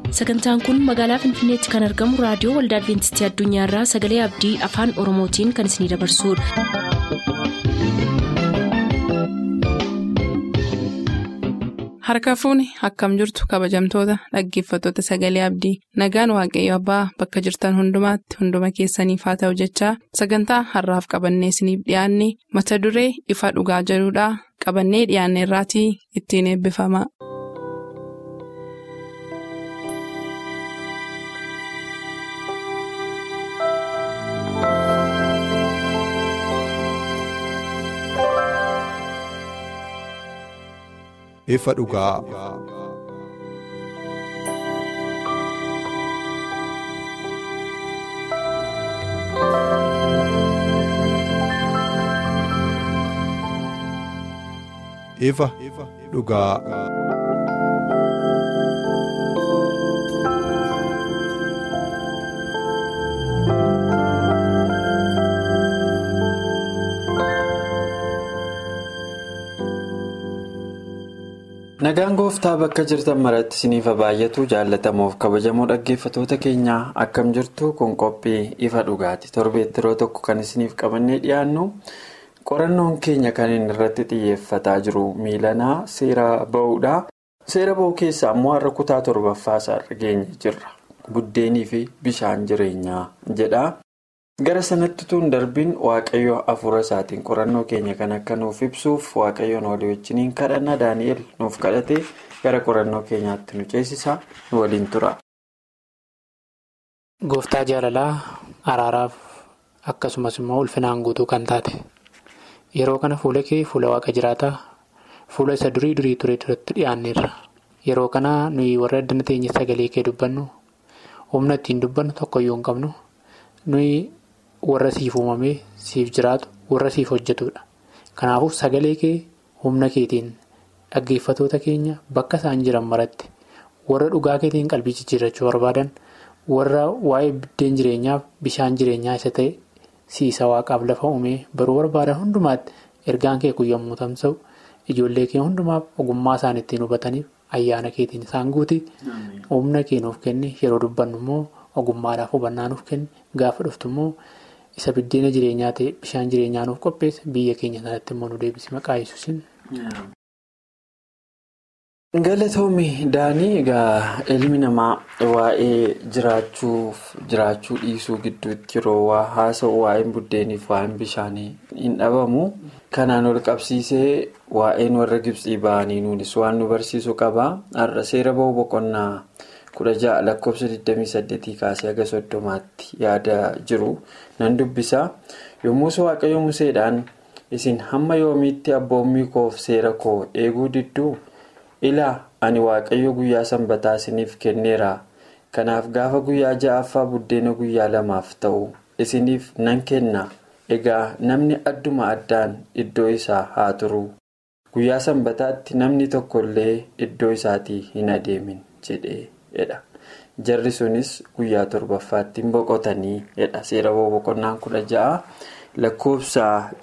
sagantaan kun magaalaa finfinneetti kan argamu raadiyoo waldaa adventistii addunyaarraa sagalee abdii afaan oromootiin kan isinidabarsudha. harka fuuni akkam jirtu kabajamtoota dhaggeeffattoota sagalee abdii nagaan waaqayyo abbaa bakka jirtan hundumaatti hunduma keessaniif haa ta'u jechaa sagantaa harraaf qabannee isiniif dhiyaanne mata duree ifa dhugaa jedhudhaa qabannee dhiyaanne irraatii ittiin eebbifama. ifa dhugaa. ifa dhugaa. Nagaan gooftaa bakka jirtan maratti isiniif baay'atu jaallatamuuf kabajamoo dhaggeeffatoota keenyaa akkam jirtu kun qophii ifa dhugaati torbeetti yeroo tokko kan isiniif qabannee dhiyaannu qorannoon keenya kan inni irratti xiyyeeffataa jiru miilanaa seera ba'uudha seera ba'uu keessaa immoo har'a kutaa torbaffaa isaarra geenye jirra buddeenii fi bishaan jireenyaa jedha. gara sanatti tun darbiin waaqayyo hafuura isaatiin qorannoo keenya kan akka nuuf ibsuuf waaqayyoon walii wajjiniin kadhanna daani'el nuuf kadhate gara qorannoo keenyaatti nu ceesisa nu waliin tura. gooftaa jaalalaa araaraaf akkasumas immoo ulfinaan guutuu kan taate yeroo kana fuula kee fuula waaqa jiraataa fuula isa durii durii ture duratti dhiyaanneerra yeroo kana nuyi warra addana teenya sagalee kee dubbannu humna ittiin dubbannu tokkoyyuu hin qabnu nuyi. warra siif uumamee siif jiraatu warra siif hojjetudha kanaafuu sagalee kee humna keetiin dhaggeeffatoota keenya bakka isaan jiran maratti warra dhugaa keetiin qalbii jijjiirrachuu barbaadan warra waa'ee biddeen jireenyaaf bishaan jireenyaa isa ta'e siisa waaqaaf lafa uumee baruu barbaadan hundumaatti ergaan kee kun yommuu tamsa'u ijoollee kee hundumaaf ogummaa isaan ittiin hubataniif ayyaana keetiin isaan guuti humna kee nuuf kenni yeroo dubbannu immoo ogummaadhaaf hubannaa nuuf kenni gaafa dhuftu immoo. isa biddeena jireenyaa ta'e bishaan jireenyaa nuuf qopheessa biyya keenya sanatti immoo nu deebisi maqaa yesuusin. galatoomii daanii egaa ilmi namaa waa'ee jiraachuuf jiraachuu dhiisuu gidduutti yeroo waa haasa'u waa'een buddeeniif waa'een bishaanii hin dhabamu kanaan ol qabsiisee waa'een warra gibsii ba'anii nuunis waan nu barsiisu qaba har'a seera ba'uu boqonnaa. kudha ja'a lakkoofsa 28 kaasee haga soddomaatti yaada jiru nan dubbisa yommus waaqayyo museedhaan isin hamma yoomiitti abboommii koof seera koo eeguu didduu ilaa ani waaqayyo guyyaa sanbataa isiniif kenneera kanaaf gaafa guyyaa ja'affaa buddeena guyyaa lamaaf ta'u isiniif nan kenna egaa namni adduma addaan iddoo isaa haa turu guyyaa sanbataatti namni tokkollee iddoo isaatii hin adeemin jedhe. jarri sunis guyyaa torbaffaatti boqotanii jedha seera boqonnaan kudha ja'a lakkoofsa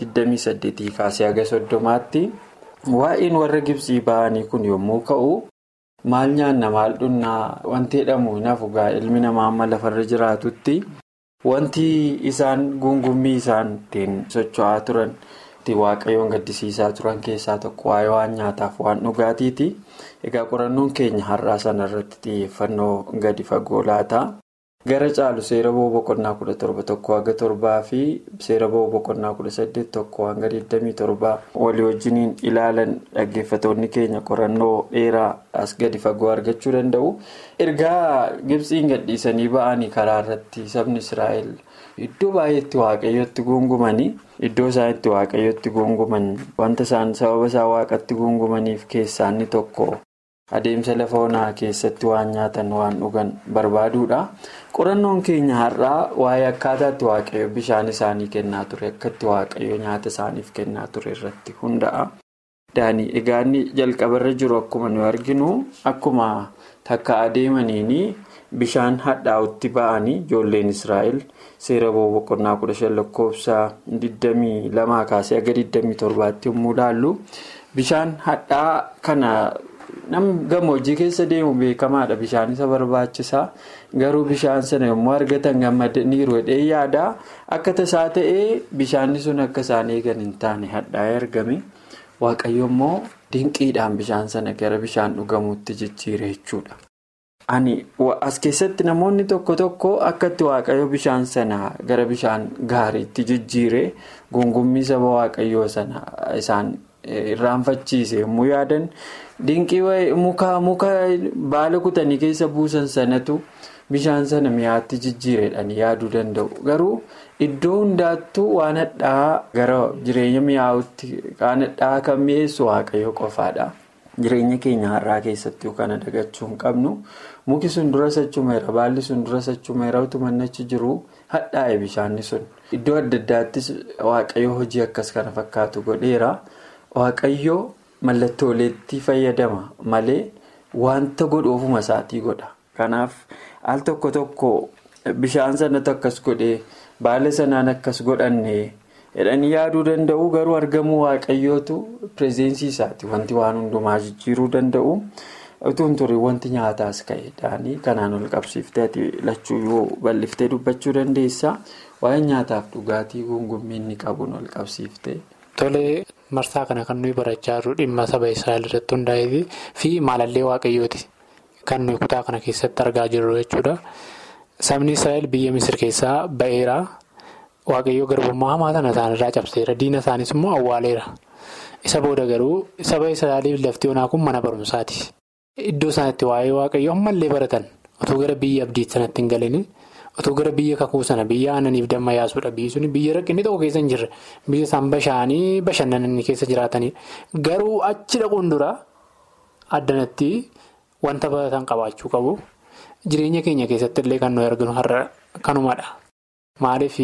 28 kaasee haga soddomaatti waa'een warra gibsii ba'anii kun yommuu ka'u maal nyaanna maal dhunnaa wanti jedhamu hin hafu ilmi namaa amma lafarra jiraatutti wanti isaan gungummii isaan ittiin socho'aa turan. waaqayyoon gaddisiisaa turan keessaa tokko waa'ee waan nyaataaf waan dhugaatiiti egaa qorannoon keenya har'aa sana irratti xiyyeeffannoo gadi fagoo laata gara caalu seera ba'uu boqonnaa kudha torba tokko haga torbaa fi seera ba'uu boqonnaa kudha saddeet tokko hanga 27 walii wajjiniin ilaalan dhaggeeffatoonni keenya qorannoo dheeraa as gadi fagoo argachuu danda'u ergaa gibsiin gadhiisanii ba'anii karaa irratti sabni israa'el. Iddoo baay'eetti waaqayyotti gungumanii iddoo isaan itti waaqayyotti gunguman wanta isaan sababa isaa waaqatti gungumaniif keessaa inni tokko adeemsa lafa onaa keessatti waan nyaatan waan dhugan barbaaduudha. Qorannoon keenya har'aa waa'ee akkaataatti waaqayyo bishaan isaanii kennaa ture akkatti waaqayyo nyaata isaaniif kennaa ture irratti hunda'a. Daanii egaa inni jalqabarra jiru akkuma nu arginu akkuma takka adeemaniini. Bishaan hadhaa'utti ba'anii ijoolleen Israa'el seera boqonnaa kudha shan lakkoofsa 22 kaasee haga 27tti yommuu ilaallu bishaan hadhaa kana nam gammoojjii keessa deemu beekamaadha bishaan isa barbaachisaa garuu bishaan sana yommuu argatan gammadaniiru jedhee yaada akka tasaa ta'ee bishaanni sun akka isaan eegan hin taane hadhaa'ee argame waaqayyo immoo dinqiidhaan bishaan sana gara bishaan dhugamuutti jijjiire jechuudha. Ani as keessatti namoonni tokko tokko akkatti waaqayyo bishaan sana gara bishaan gaariitti jijjiire gungummii saba waaqayyoo sana isaan irraanfachiise yommuu yaadan dinqii muka muka baala kutanii keessa buusan sanatu bishaan sana mi'aatti jijjiireedhaan yaaduu danda'u garuu iddoo hundaattuu waan hadhaa gara jireenya mi'aawutti waan hadhaa kan mi'eessu waaqayyo qofaadha. Jireenya keenya har'aa keessatti kana dagachuu hin qabnu muki sun dura sachumeera baalli sun dura sachumeera utuma achi jiru hadhaa'e bishaanni sun iddoo adda addaattis waaqayyo hojii akkas kana fakkaatu godheera waaqayyo mallattooleetti fayyadama malee wanta godhu ofuma isaatii godha kanaaf al tokko tokko bishaan sanatti akkas godhee baala sanaan akkas godhanne. jedhanii yaaduu danda'u garuu argamuu waaqayyootu pireezinsii isaati wanti waan hundumaa jijjiiruu danda'u utuu hin turre wanti nyaataas ka'e daanii kanaan ol qabsiiftee ati lachuu yoo bal'iftee dubbachuu dandeessa waa'ee nyaataaf dhugaatii gungummii inni qabuun ol qabsiiftee. Tolee marsaa kana kan nuyi barachaa jirru dhimma saba Israa'el irratti hundaa'ee fi maalallee waaqayyooti kan nuyi kutaa kana keessatti argaa jirru jechuudha. Sabni Israa'el biyya Misir keessaa ba'eera. Waaqayyoo garbummaa hamaa sana isaanirraa cabseera. Diina isaaniis immoo awwaaleera. Isa booda garuu saba Israa'eliif lafti onaa kun mana barumsaati. Iddoo isaanitti waa'ee waaqayyoo ammallee baratan otoo gara biyya abdiitti sanatti hin galini otoo gara biyya kakuu sana biyya aananiif damma yaasuudha. Biyyi suni biyya rakkinni tokko keessa hin jirre biyya isaan bashaanii bashannananii keessa jiraatanidha. Garuu achi dhaquun dura addanatti wanta baratan qabaachuu qabu. Jireenya keenya keessatti illee kan nuyi arginu har'a kanumadha. Maaliif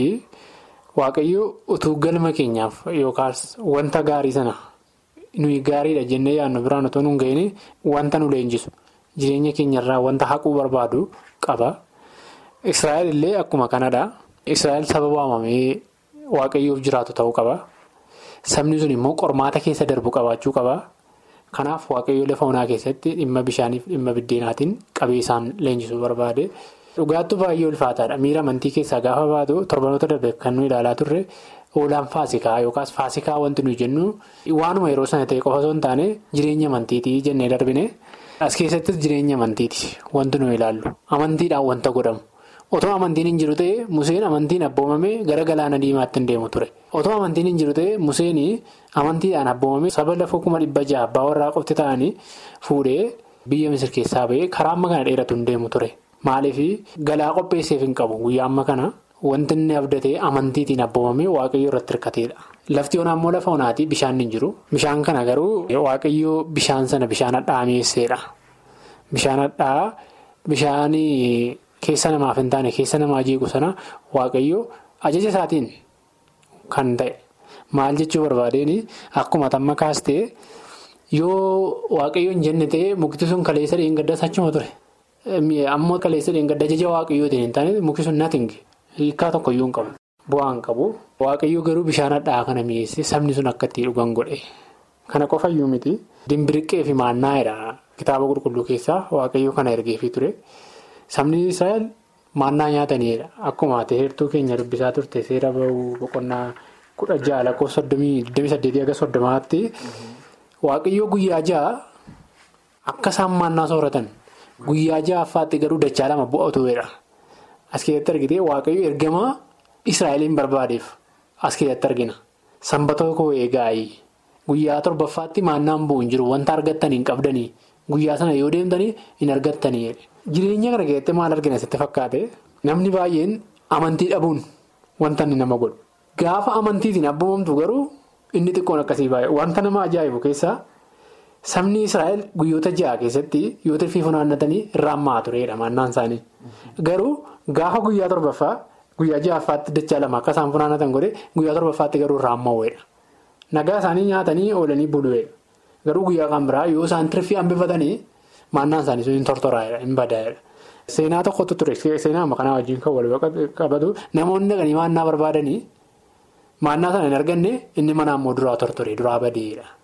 waaqayyo utuu galma keenyaaf yookaas wanta gaarii sana nuyi gaariidha jennee yaadnu biraan otoo nu hin gahin wanta nu leenjisu jireenya keenyarraa wanta haquu barbaadu qaba. Israa'el illee akkuma kanadha. Israa'el saba waamamee waaqayyoof jiraatu ta'uu qaba. Sabni sun immoo qormaata keessa darbu qabaachuu qaba. Kanaaf waaqayyoo lafa onaa keessatti dhimma bishaaniif dhimma biddeenaatiin qabee isaan leenjisuu barbaade. Dhugaattuu baay'ee ulfaataadha. Miira amantii keessaa gaafa baatu torbanoota darbe kan nuyi ilaalaa turre oolaan faasikaa yookaas faasikaa wanti nuyi jennu waanuma yeroo sana ta'e qofa osoo hin taane jireenya amantiitii jennee darbine as keessattis jireenya amantiiti wanti nuyi ilaallu amantiidhaan wanta godhamu. Otoo amantiin hin jiru ta'e Museen amantiin abboomamee gara galaana diimaatti hin deemu ture. Otoo amantiin hin jiru ta'e Museen amantiidhaan abboomamee saba lafa kuma dhibba jaha abbaa warraa qofti ta'anii fuudhee biyya Misir keessaa ba'ee karaa amma kana dheeratu hin deemu ture. Maaliif galaa qopheesseef hin qabu guyyaa amma kana wanti inni abdatee amantiitiin abboomamee waaqayyoo irratti hirkateedha. Lafti onaa immoo lafa onaati bishaan hin jiru. Bishaan kana garuu waaqayyoo bishaan sana bishaan hadhaa mi'eesseedha. Bishaan hadhaa bishaan keessa namaaf hin taane keessa namaa jeequ sana waaqayyoo ajaja isaatiin kan ta'e maal jechuu barbaadeen akkuma tamma kaastee yoo waaqayyoo hin jenne ta'e mukti sun kaleessa dheengaddas achuma ture. Ammoo kaleessa dheengadda ajaja waaqayyootiin hin taane mukti sun natinge hiikaa tokkoyyuu hin qabu. Bu'aa hin qabu. Waaqayyoo garuu bishaan hadhaa kana mi'eesse sabni sun akka itti dhugan godhe. Kana qofayyuu miti. Dimbiriqqee fi maannaa'edha. Kitaaba qulqulluu keessaa waaqayyoo kana ergeefii ture. Sabni Israa'el maannaa nyaataniidha. Akkuma ati heertuu keenya dubbisaa turte seera bahuu boqonnaa kudha ja'a lakkoofsa soddomii saddeetii aga soddomaatti waaqayyoo guyyaa ja'a akka isaan maannaa sooratan. Guyyaa ja'affaatti garuu dachaa lama bu'atuudha. As keessatti argite waaqayyo ergamaa Israa'eliin barbaadeef as keessatti argina. Sanbatoo koo eegaayi. Guyyaa torbaffaatti maannaan bu'u hin jiru. Wanta argattanii hin qabdanii. Guyyaa sana yoo deemtanii hin argattanii. Jireenya kana keessatti maal argina sitti fakkaate? Namni baay'een amantii dhabuun wanta inni nama godhu. Gaafa amantiitiin abboomamtu garuu inni xiqqoon akkasii baay'ee. Wanta nama ajaa'ibu keessaa. Sabni Israa'el guyyoota ja'a keessatti yoo tirfii funaannatanii irraan maa tureedha maannaan isaanii. Garuu gaafa guyyaa torbaffaa guyyaa ja'affaatti dachaa lama akka isaan funaannatan godhe guyyaa torbaffaatti garuu irraan mawweedha. Nagaa isaanii nyaatanii oolanii bulu'eedha. Garuu guyyaa kan biraa yoo isaan tirfii hambifatanii maannaan isaanii sun hin tortoraa'edha hin badaa'edha. Seenaa tokkotu ture seenaa amma kanaa wajjin kan wal qabatu namoonni dhaqanii maannaa barbaadanii maannaa sana hin arganne inni mana ammoo duraa tortore duraa badeedha.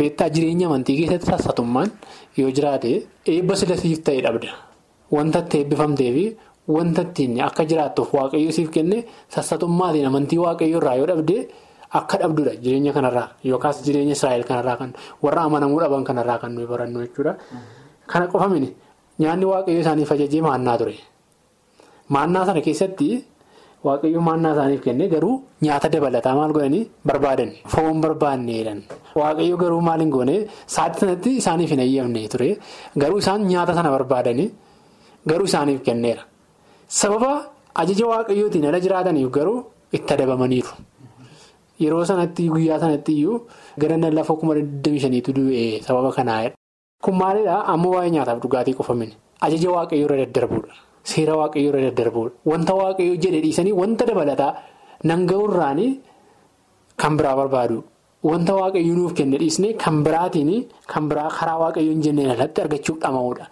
Beektaa jireenya amantii keessatti sassatummaan yoo jiraate eebba sila siif ta'e dhabda. Wanta itti eebbifamtee fi wanta ittiin akka jiraattuuf waaqayyo siif kenne sassatummaatiin amantii waaqayyo irraa yoo dhabde akka dhabdudha jireenya kanarraa yookaas jireenya Israa'el kanarraa kan warra amanamuu dhaban kanarraa kan nuyi barannu jechuudha. Kana qofamini nyaanni waaqayyo isaaniif ajajee maannaa ture. Maannaa sana keessatti waaqayyo maannaa isaaniif kenne garuu nyaata dabalataa maal godhanii barbaadan foon barbaanneedhaan. Waaqayyo garuu maal hin goone sa'aatii sanatti isaaniif hin eeyyamne ture garuu isaan nyaata sana barbaadanii garuu isaaniif kenneera. Sababa ajaja waaqayyootiin ala jiraataniif garuu itti adabamaniiru. Yeroo sanatti guyyaa sanatti iyyuu gara lafa kuma 25tu du'e sababa kanaa. Kun maalidhaa amma waa'ee nyaataaf dhugaatii qofamin ajaja waaqayyoo irra daddarbuudha. Seera waaqayyoo irra daddarbuudha. Wanta waaqayyoo jedhe dhiisanii wanta dabalataa nan ga'urraanii kan biraa barbaadu. Wanta waaqayyoo nuuf kenne dhiisnee kan biraatiin kan biraa karaa waaqayyoo hin jenneen alatti argachuuf dhama'uudha.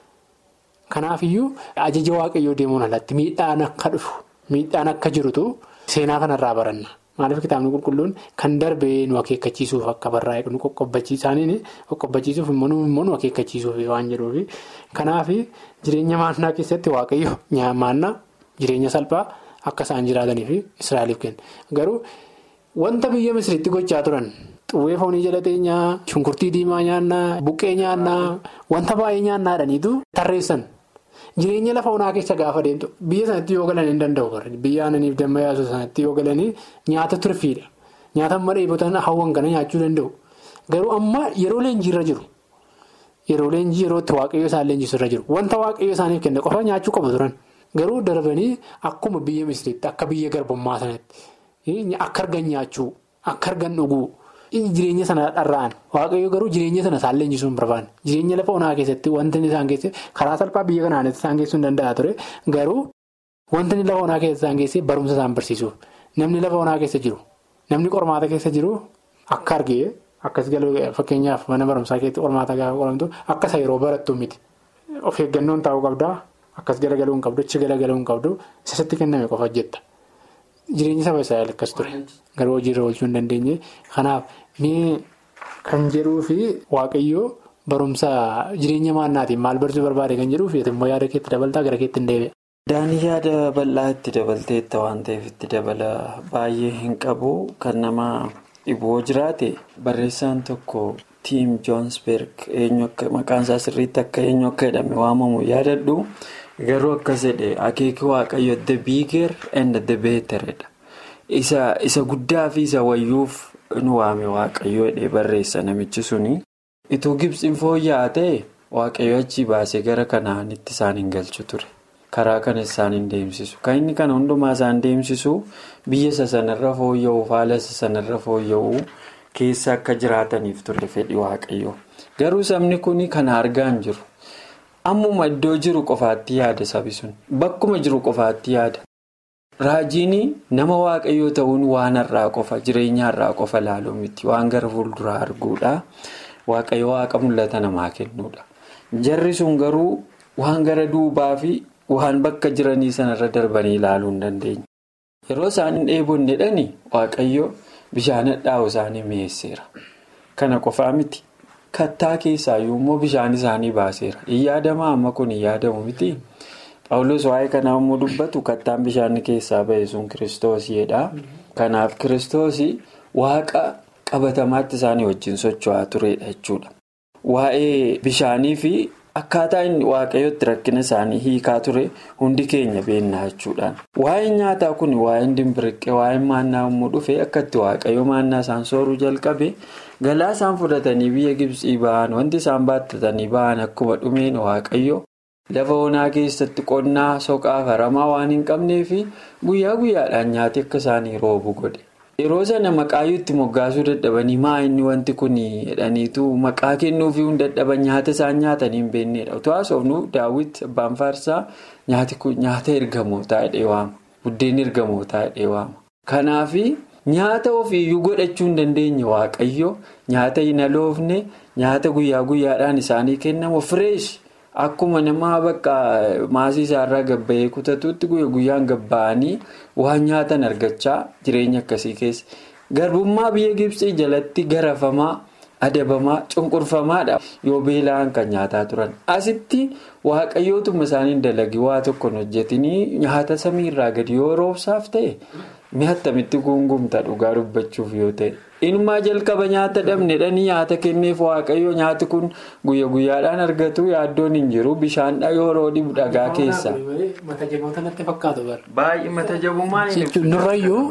Kanaafiyyuu ajaja waaqayyoo deemuun alatti miidhaan akka dhufu miidhaan akka jirutu seenaa kanarraa baranna. Maaliif kitaabni qulqulluun kan darbee nu akeekkachiisuuf akka barraa'e nu qoqqobbachiisaaniin qoqqobbachiisuuf immoo nu akeekkachiisuuf waan jedhuufi. Kanaaf jireenya maannaa keessatti waaqayyo maannaa jireenya salphaa akka isaan jiraataniif Israa'eliif kenna. Garuu wanta biyya Misiritti gochaa turan xuwwee foonii jala teenyaa, shunkurtii diimaa nyaannaa, buqqee nyaannaa wanta baay'ee nyaannaadhaniitu tarreessan. Jireenya lafa onaa keessa gaafa deemtu biyya sanatti yoo galan hin danda'u biyya aananiif damma yaasuu sanatti yoo galanii nyaata turfiidha. Nyaata amma dheebotan hawwan kana nyaachuu danda'u. Garuu amma yeroo leenjiirra jiru. Yeroo leenjii yeroo itti waaqayyo isaan leenjisirra jiru. Wanta waaqayyo isaaniif kenne qofa nyaachuu qabu turan. Garuu darbanii akkuma biyya misiriitti akka biyya garbummaa sanatti akka argan nyaachuu akka argan dhuguu. Jireenya sana dharra'an waaqayyo garuu jireenya sana isaan leenjisuu hin barbaanne jireenya lafa onaa keessatti wanti isaan keessatti karaa salphaa biyya kanaanis isaan geessuu hin danda'a ture garuu wanti lafa onaa keessa isaan geessee barumsa isaan barsiisuuf namni lafa onaa keessa jiru namni qormaata keessa jiru akka argee akkas galuu fakkeenyaaf mana barumsaa keessatti qormaata gaafa qoramtu akka isa yeroo barattu miti of eeggannoon taa'uu qabdaa akkas galagaluu hin qabdu achi galagaluu hin qabdu isatti kenname qofa hojjetta. Jireenya saba Israa'el akkas ture garuu hojiirra oolchuu hin dandeenye kanaaf mee kan jedhuu fi waaqayyoo barumsa jireenya maannaatiin maal barsiisuu barbaade kan jedhuu fi immoo yaada keetti dabaltaa gara keetti hin deebi'a. Daanii yaada bal'aa itti dabalteetta waan ta'eef itti dabala baay'ee hin qabu kan nama dhiboo jiraate barreessaan tokko tiim joonsberg maqaan isaa sirriitti akka eenyu akka jedhame waamamu yaadadhu. Garuu akkas jedhe akeeki waaqayyo the bigger and the betteredha. Isa guddaa fi isa wayyuuf nu waame waaqayyo jedhee barreessa namichi suni. Itoo gibsiin fooyya'aa ta'e waaqayyo achii baasee gara kanaanitti isaan hin galchu ture. Karaa kana isaan hin deemsisu. Kan inni kana hundumaa isaan deemsisu biyya isa sanarra fooyya'uuf haala isa sanarra fooyya'uu keessa akka jiraataniif ture fedhi waaqayyo. Garuu sabni kun kana argaa hin jiru. Ammuma iddoo jiru qofaatti yaada sabi sun bakkuma jiru qofaatti yaada raajiin nama waaqayyoo ta'uun waan har'aa qofa jireenya har'aa qofa laaluu miti waan gara fuulduraa arguudha waaqayyo waaqa mul'ata namaa kennuudha jarri sun garuu waan gara duubaa fi waan bakka jiranii sanarra darbanii ilaaluu hin dandeenye yeroo isaan dheebonne dhani waaqayyo bishaan hadhaa'u isaanii mi'eesseera kana qofaa miti. Kattaa keessaayyuu immoo bishaan isaanii baaseera. Hin yaadamaa amma kun hin yaadamu miti. Paawulos waa'ee kanaa immoo dubbatu kattaan bishaan keessaa ba'e sun kiristoosidha. Kanaaf kiristoosii waaqa qabatamaatti isaanii wajjin socho'aa turedha jechuudha. Waa'ee bishaanii fi akkaataa inni waaqayyootti rakkina isaanii hiikaa ture hundi keenya beennaa jechuudhaan. Waa'een nyaataa kun waa'een dimbiriqqee waa'een maannaa yommuu dhufe akkatti waaqayyo maannaa isaan sooruu jalqabe. galaa isaan fudhatanii biyya gibsii ba'an wanti isaan baattatanii ba'an akkuma dhumeen waaqayyo lafa onaa keessatti qonnaa soqaa faramaa waan hin qabneefi guyyaa guyyaadhaan nyaati akka isaanii roobu godhe. yeroo sana maqaayyuu itti moggaasuu dadhabanii maa inni wanti kun jedhaniitu maqaa kennuufii hin dadhaban nyaata isaan nyaatanii hin beeknedha utuu haasofnu daawwiti abbaan faarsaa nyaati kun nyaata ergamootaa jedhee waama buddeen ergamootaa jedhee waama kanaafi. Nyaata ofiiyyuu godhachuu hin dandeenye waaqayyo nyaata hin aloofne nyaata guyyaa guyyaadhaan isaanii kennamu fireesh akkuma nama bakka maasii isaarraa gabba'ee kutatuutti guyyaa guyyaan gabba'anii waan nyaatan argachaa jireenya akkasii keessa garbummaa biyya gibsii jalatti garafamaa adabamaa cunqurfamaadha yoo beela'an kan nyaataa turan asitti waaqayyootuma isaaniin dalagi waa tokko hojjetanii nyaata samiirraa gadi yoo roobsaaf ta'e mi'a attamitti guungumta dhugaa dubbachuuf yoo ta'e. Inumaa jalqaba nyaata dhabnedhanii nyaata kenneef waaqayyo nyaati kun guyya guyyaadhaan argatu yaaddoon hin jiru bishaan yeroo dhibu dhagaa keessa. Mata jaboota natti fakkaatu bara. Baay'ee mata jabummaan Nurrayyuu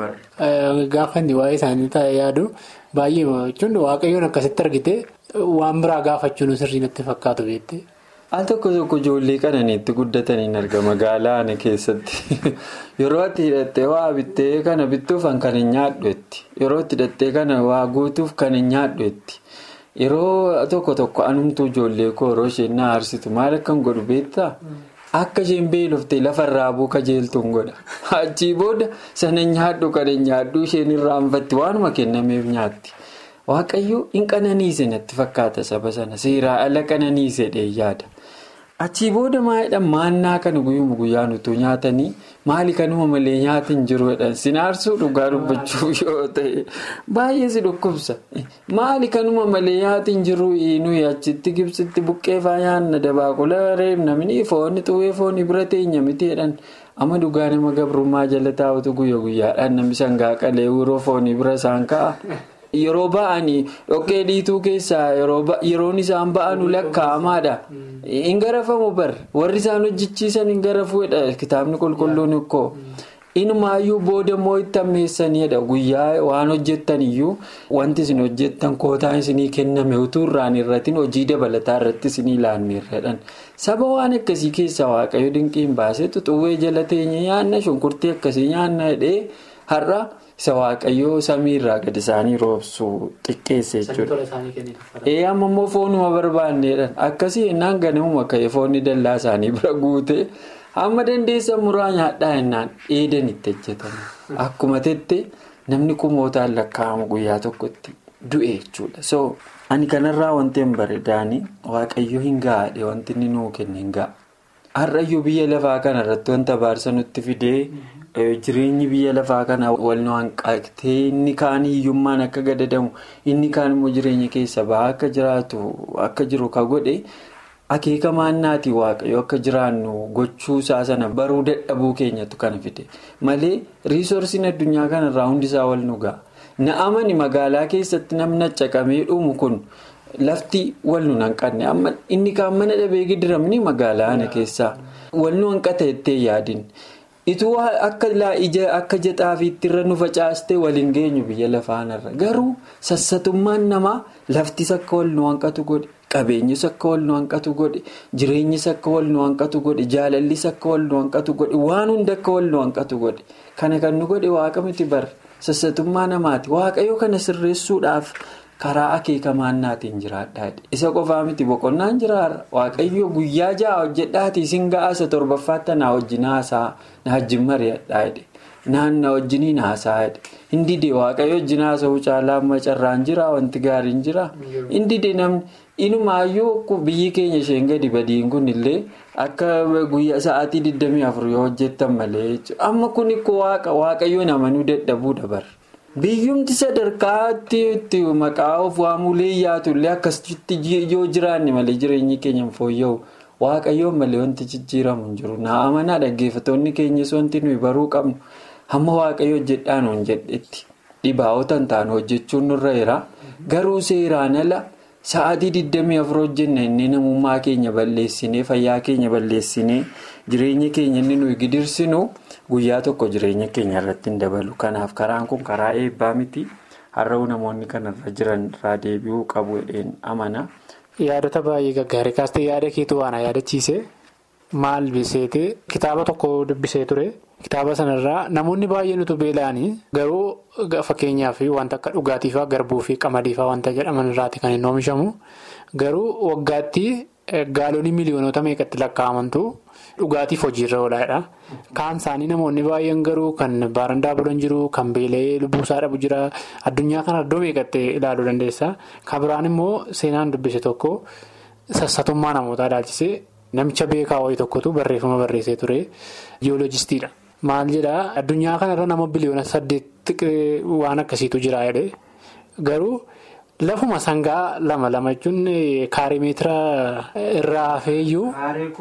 gaafa inni waa'ee isaanii taa'ee yaadu baay'ee jechuun waaqayyoon akkasitti argite waan biraa gaafachuun sirrii natti fakkaatu beekte. Al tokko tokko ijoollee qananiitti guddataniin arga magaalaa ana keessatti yeroo ati hidhattee waa bittee kana bittuuf kan hin nyaadhuetti yeroo itti hidhattee kana waa guutuuf kan hin nyaadhuetti yeroo tokko tokko anumtuu ijoollee koo yeroo isheen na aarsitu maal akkan godhu beektaa akka isheen beeloftee lafarraa buu kajeeltuun godha achii booda sana nyaadhu kan hin nyaadhu isheen irraanfatti waanuma kennameef nyaatti. Waaqayyo hin qananiise natti fakkaata saba sana seeraa ala qananiise yaada. Achii booda maalidhaan maannaa kana guyyuma guyyaan utuu nyaatanii maali kanuma malee nyaati hin jiru jedhan sinaarsuu dhugaa dubbachuuf yoo ta'e baay'ee si dhukkubsa. Maali kanuma malee nyaati hin jiru nuyi achitti gibsitti buqqeefaa nyaanna dabaaqula reebna mini foonni xuwwee foonni bira teenya miti jedhan amma dhugaa nama gabrummaa jala taa'utu guyya guyyaadhaan namni sangaa qalee yeroo foonni bira isaan ka'a. Yeroo ba'anii dhoqqee dhiituu keessaa yeroon isaan ba'anu lakkaa'amaadha. Hin garafamu bar warri isaan hojjechiisan hin garafuudha kitaabni qulqulluun ikkoo. Inumaayyuu booda immoo itti ammeessaniidha guyyaa waan hojjettan iyyuu wanti isin hojjettan kootaan isinii kenname utuu irraan irratiin hojii dabalataa irratti isinii laanneerradhan. Saba waan akkasii keessaa waaqayyo dinqiin baasetu xuwwee jala teenye nyaanna shunkurtii akkasii nyaanna hidhee har'a. isa waaqayyoo samiirraa gadi isaanii roobsu xiqqeesse jechuudha. ee amma immoo foonuma barbaanneedhaan akkasii innaan ganamuma ka'ee foonni dallaa isaanii bira guute hamma dandeessan muraa nyaadhaa innaan dheedan itti hojjetame akkuma tette namni kumootaan lakkaa'amu guyyaa tokkotti du'e jechuudha so ani kanarraa wanti hin bareedaanii waaqayyo hin gaadhe wanti inni nuu kenne hin ga'a har'ayyuu biyya lafaa kanarratti wanta baarsa nutti fidee. Jireenyi biyya lafaa kana wal nu hanqaaqtee inni kaan hiyyummaan akka gadadamu inni kaan immoo jireenya keessa bahaa akka jiraatu akka jiru ka godhe akeeka maannaatii waaqayyo akka jiraannu gochuu isaa sana baruu dadhabuu keenyatu kana fide malee riisorsiin addunyaa kanarraa hundisaa wal nu ga'a. Na'amani magaalaa keessatti namni caqamee dhumu kun lafti wal nu hanqanne inni kaan mana dhabee gidiramni magaalaa ana keessaa wal nu hanqata jettee yaadin. Ituu akka akka jaxaafiitti irra nu facaaste waliin geenyu biyya lafaanarra garuu sassatummaan namaa laftis akka wal nu hanqatu godhe qabeenyis akka wal nu hanqatu godhe jireenyis akka wal nu hanqatu godhe jaalallis akka wal nu hanqatu godhe waan hunda akka wal nu hanqatu godhe kana kan nu godhe waaqa miti bar sassatummaa namaati waaqayyo kana sirreessuudhaaf. karaa akeeka maannaatiin jiraadhaa isa qofaa miti boqonnaan jiraarra waaqayyo guyyaa ja'a hojjedhaatii isin ga'aasa torbaffaatti na wajjin haasaa na wajjin mari'adhaa naan na wajjiniin haasaa hindidee waaqayyo wajjin haasa'uu caalaa macarraan jira wanti gaariin jira hindidee namni inumaayyuu biyyi keenya isheen gadi badiin kun illee akka guyyaa sa'aatii 24 yoo hojjettan malee amma kun waaqa waaqayyo namanuu dadhabuu dabar. biyyumti sadarkaatti itti maqaa of waamulee yaatullee akkasitti yoo jiraanne malee jireenyi keenya fooyya'u waaqayyoon malee wanti jijjiiramu hin jiru naa amanaa dhaggeeffattoonni keenyas wanti nuyi baruu qabnu hamma waaqayyo hojjedhaan hin jedhetti dhibaawotan ta'an hojjechuun nurra jira garuu seeraan ala sa'aatii 24 hojjenna inni namummaa keenya balleessinee fayyaa keenya balleessinee jireenya keenya inni nuyi gidirsinu. Guyyaa tokko jireenya keenya irratti hin dabalu. Kanaaf karaan kun karaa eebbaa miti. Har'aa'u namoonni kanarra jiran irraa deebi'uu qabu jedheen amana. Yaadota baay'ee gaggaarii kaastee yaada keetu waan yaadachiise maal biseete kitaaba tokko dubbisee ture. Kitaaba sanarraa namoonni baay'een utuu beela'anii garuu fakkeenyaaf wanta akka dhugaatiifaa garbuu fi qamadiifaa wanta jedhaman irraati kan hin oomishamu. Garuu waggaatti gaalonni miliyoonota meeqatti lakkaa'amantu dhugaatiif hojiirra oolaadha. Kaan isaanii namoonni baay'een garuu kan baarandaa bulan jiru kan beela'ee lubbuusaa dhabu jira addunyaa kana iddoo meeqatti ilaaluu dandeessa. Kan biraan immoo seenaan dubbise tokko sassatummaa namootaa ilaalchisee namicha beekaa wayii tokkotu barreeffama barreessee ture jiyooloojistiidha. Maal jedhaa addunyaa kanarra nama biliyoona saddeet waan akkasiitu jira jedhee garuu Lafuma sangaa lama lama jechuun kaarii meetira irraa hafeeyyuu.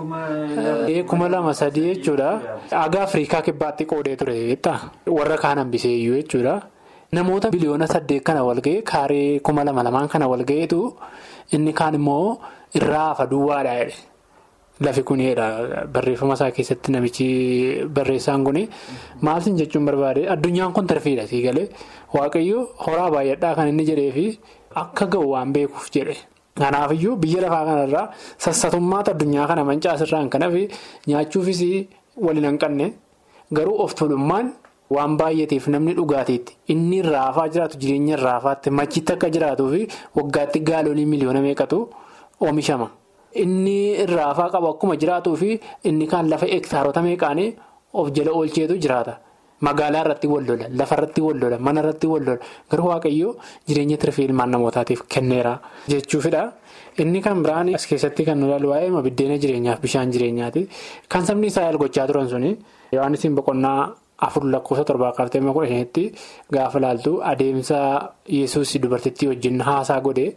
kuma lama sadii jechuudha. Aga Afrikaa kibbaatti qoodee ture jechuudha. Warra kaan hambiseeyyuu jechuudha. Namoota biliyoona saddeet kana walga'e kaarii kuma lama lamaan kana walga'eetu inni kaan immoo irraa hafa duwwaadha jedhe. Lafi kunidha barreeffama isaa keessatti namichi barreessaan kuni maaltiin jechuun barbaade addunyaan kun tarfiidha sii galee waaqayyo horaa baay'adhaa kan inni jedhee fi akka ga'u waan beekuuf jedhe. Kanaafiyyuu biyya lafaa kanarraa sassatummaata addunyaa kana mancaasirraan kanaaf nyaachuufis waliin hanqanne garuu of tolummaan waan baay'ateef namni dhugaatiitti inni irraa hafaa jiraatu jireenya irraa hafaatti machitti akka jiraatuu fi waggaatti gaalolii miliyoona meeqatu oomishama. Inni irraa hafaa qabu akkuma jiraatuu fi inni kaan lafa hektaarota meeqaanii of jala oolcheetu jiraata. Magaalaa irratti wal lola, lafa irratti wal lola, mana irratti wal lola. Garuu waaqayyoo jireenya tirfii ilmaan namootaatiif kenneera jechuufidha. Inni kan biraan as keessatti kan nu ilaalu waa'ee biddeena jireenyaaf bishaan jireenyaati. Kan sabni Israa'el gochaa turan suni Yohaannisiin boqonnaa afur lakkoofsa torbaa kaaftee kudha shanitti gaafa ilaaltu adeemsa yesus dubartittii wajjin haasaa godhe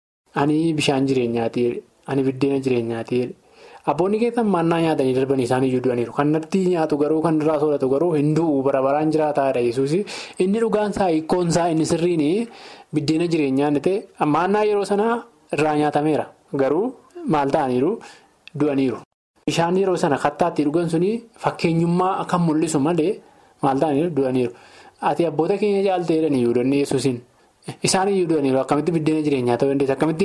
ani bishaan jireenyaati, ani biddeena jireenyaati. Abboonni keessan maannaa nyaatanii darbanii isaan iyyuu du'aniiru. Kan natti nyaatu garuu kan irraa sooratu garuu hin du'u bara baraan jiraataadha yesuus Inni dhugaan isaa hiikkoon isaa inni sirriin biddeena jireenyaa inni ta'e maannaa yeroo sanaa irraa nyaatameera. Garuu maal ta'aniiru du'aniiru. Bishaan yeroo sana kattaatti dhugan suni fakkeenyummaa kan mul'isu malee maal ta'aniiru du'aniiru. Ati abboota keenya caaltee jedhanii yuudonni yesuusin. Isaan iyyuu du'aniiru akkamitti biddeena jireenyaa ta'uu dandeessa akkamitti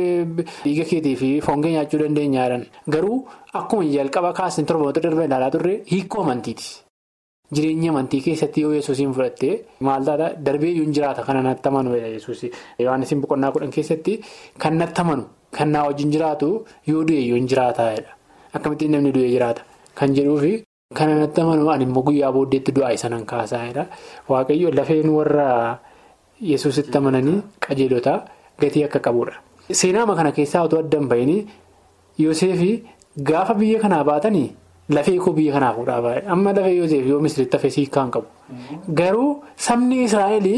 dhiiga keetii fi foon kee nyaachuu dandeenyaadhaan garuu akkuma jalqaba kaasni torboota darbe ilaalaa turre hiikoo amantiiti. Jireenya amantii keessatti yoo yesuusiin fudhattee maal taata darbee iyyuu jiraata kan natti amanu yesuus Yohaannisiin boqonnaa kudhan keessatti kan natti amanu kan naa wajjin jiraatu yoo du'e iyyuu jiraataadha akkamitti namni du'e jiraata kan jedhuufi. Kan natti amanu ani immoo guyyaa booddeetti du'aa isa nan kaasaadha waaqayyo lafeen warra. Yesuusitti amananii qajeelota gatii akka qabudha. Seenaama kana keessaa otoo adda hin bahin Yooseefii gaafa biyya kanaa baatanii lafee koo biyya kanaa fuudhaa baay'ee amma lafee Yooseef yoo misiritti hafee hiikkaan qabu. Garuu sabni Israa'el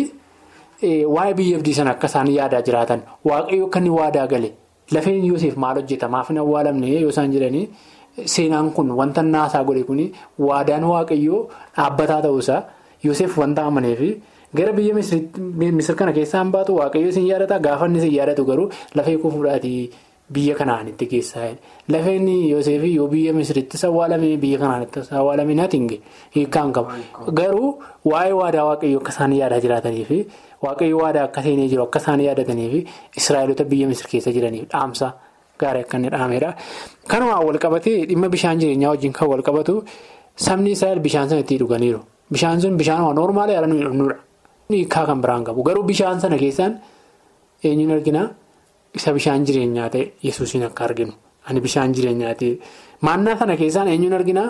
waa'ee biyya abdii sana akka isaan yaadaa jiraatan waaqayyo akka inni waadaa gale lafeen Yooseef maal hojjeta maaf hin awwaalamne yoo isaan jedhanii seenaan kun wanta naasaa godhe kun waadaan waaqayyoo dhaabbataa ta'uusaa Yooseef wanta amaneefi. Gara biyya misir kana keessaan baatu waaqayyo isin yaadata gaafa inni isin yaadatu garuu lafee koo fuudhaatii biyya kanaan itti geessaa lafeen Yoseef yoo biyya misirittis awwaalame biyya kanaanittis awwaalame natinge hiikkaan qaba garuu waa'ee waadaa waaqayyo akka isaan yaadaa jiraatanii fi waaqayyo waadaa akka seenee jiru akka isaan yaadatanii fi israa'elota biyya misir keessa jiraniif dhaamsa gaarii akka inni dhaamedha. Kanumaan walqabatee dhimma bishaan jireenyaa wajjin kan walqabatu sabni israa'el bishaan sana itti dhuganiiru bishaan sun bishaan noormaala yaala nuyi dhufnudha. Hiikaa kan biraan qabu garuu bishaan sana keessaan eenyuun argina isa bishaan jireenyaa ta'e yesuusiin akka arginu ani bishaan jireenyaa ta'e maannaa sana keessaan eenyuun argina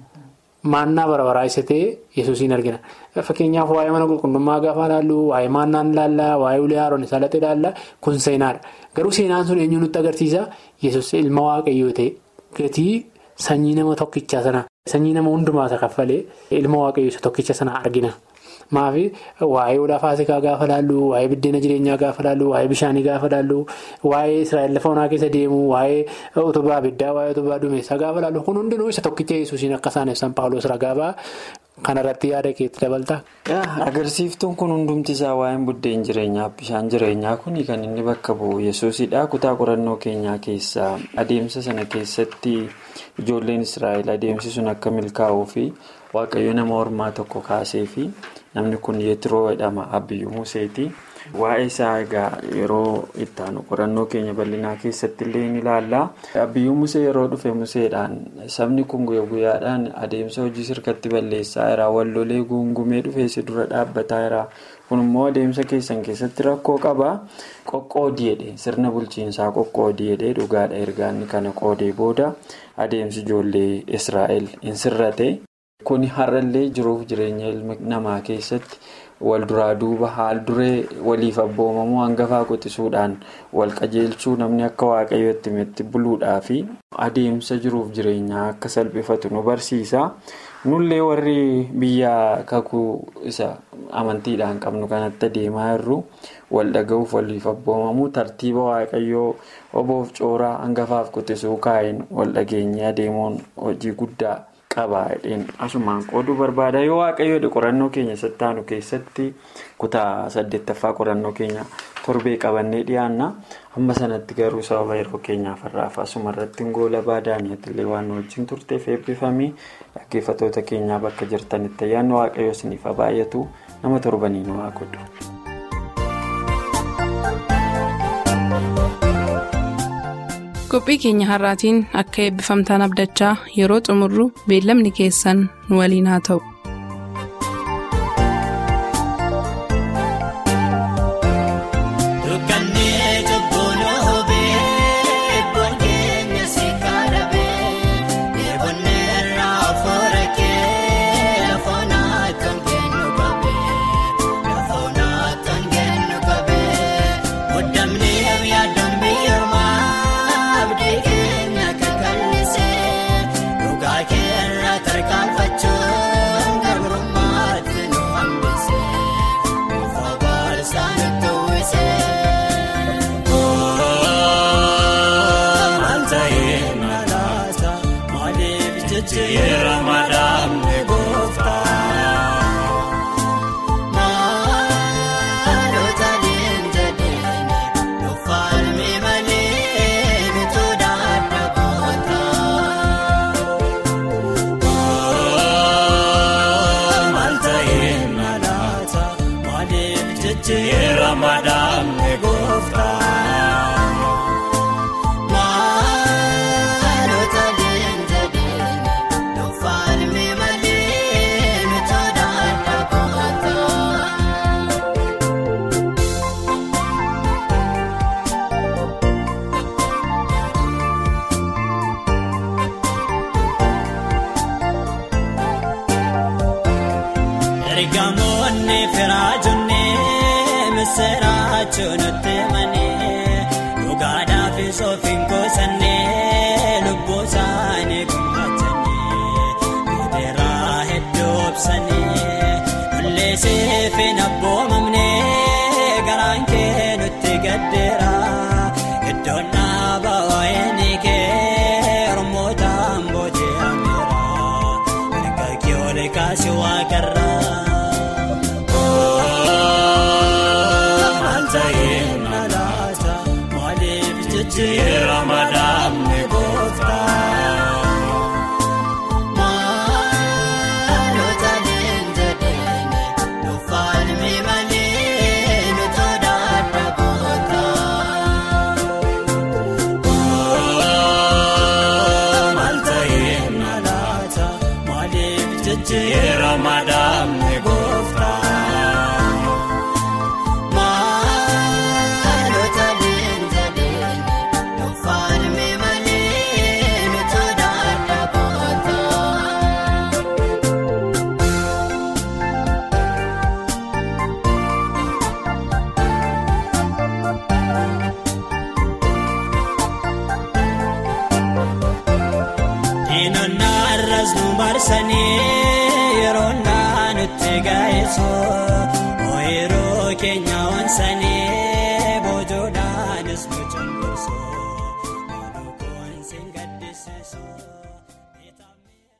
maannaa barabaraa isa ta'e yesuusiin argina fakkeenyaaf waa'ee mana qulqullummaa gaafa ilaallu waa'ee maannaan ilaallaa waa'ee ulee haaroon isaa latte ilaallaa kun seenaadha garuu seenaan sun eenyuun nutti agarsiisa yesuus ilma waaqayyoo ta'e gatii sanyii nama tokkichaa sana sanyii nama hundumaa isa kaffalee ilma waaqayyoo isa tokkicha sana argina. Maafi waa'ee olaa faasikaa gaafa laallu waa'ee biddeena jireenyaa gaafa laallu waa'ee bishaanii gaafa laallu waa'ee israa'el lafa onaa keessa deemu waa'ee utubaa abiddaa waa'ee utubaa dumeessaa gaafa laallu kun hundinuu isa tokkicha yesuusiin akka isaan ibsan paawuloos ragaabaa kanarratti yaada keetti dabalta. Agarsiiftuun kun hundumti isaa waa'een buddeen jireenyaa bishaan jireenyaa kun kan inni bakka bu'u yesuusidha kutaa qorannoo keenyaa keessaa adeemsa sana keessatti ijoolleen israa'el adeemsi sun akka milkaa'uu fi waaqayyo nama ormaa tokko kaasee fi. Namni kun yeetiroo jedhama Abiyyuu Museeti. Waa'ee isaa egaa yeroo itti aanu qorannoo keenya bal'inaa keessatti illee ni ilaalla. Abiyyuu Musee yeroo dhufe Museedhaan sabni kun guyyaa guyyaadhaan adeemsa hojii sirkatti balleessaa jira. Wallolee guungumee dhufeessi dura dhaabbataa jira. Kun immoo adeemsa keessan keessatti rakkoo qaba. Qoqqoodii jedhee sirna bulchiinsaa qoqqoodii jedhee dhugaadha ergaanni kana qoodee booda adeemsi ijoollee Israa'el hin sirrate. Kuni har'allee jiruuf jireenya ilma namaa keessatti wal duraa duuba haal duree waliif abboomamuu hangafaa quxisuudhaan wal qajeelchuu namni akka waaqayyootti itti buluudhaa fi adeemsa jiruuf jireenyaa akka salphifatu nu barsiisa. nullee warri biyya kakuu isa amantiidhaan qabnu kanatti adeemaa jirru wal dhaga'uuf waliif abboomamuu tartiiba waaqayyoo oboof cooraa hangafaaf quxisuu kaa'een wal dhageenyee adeemuun hojii guddaa qaba jedheen asumaan qooduu barbaada yoo waaqayyoodha qorannoo keenya sattaanu keessatti kutaa saddeettaffaa qorannoo keenya torbee qabannee dhiyaanna amma sanatti garuu sababa yeroo keenyaaf har'aaf asuma irratti goola baadaaniitillee waan nu wajjin turteef eebbifamii dhaggeeffatoota keenyaa bakka jirtanitti ayyaanni waaqayyoo isiniif baay'atu nama torbanii nu haa godhu. qophii keenya har'aatiin akka eebbifamtaan abdachaa yeroo xumurru beellamni keessan nu waliin haa ta'u. Yeroo naannotti gaa'eessoo ooyiruu keenya wansanii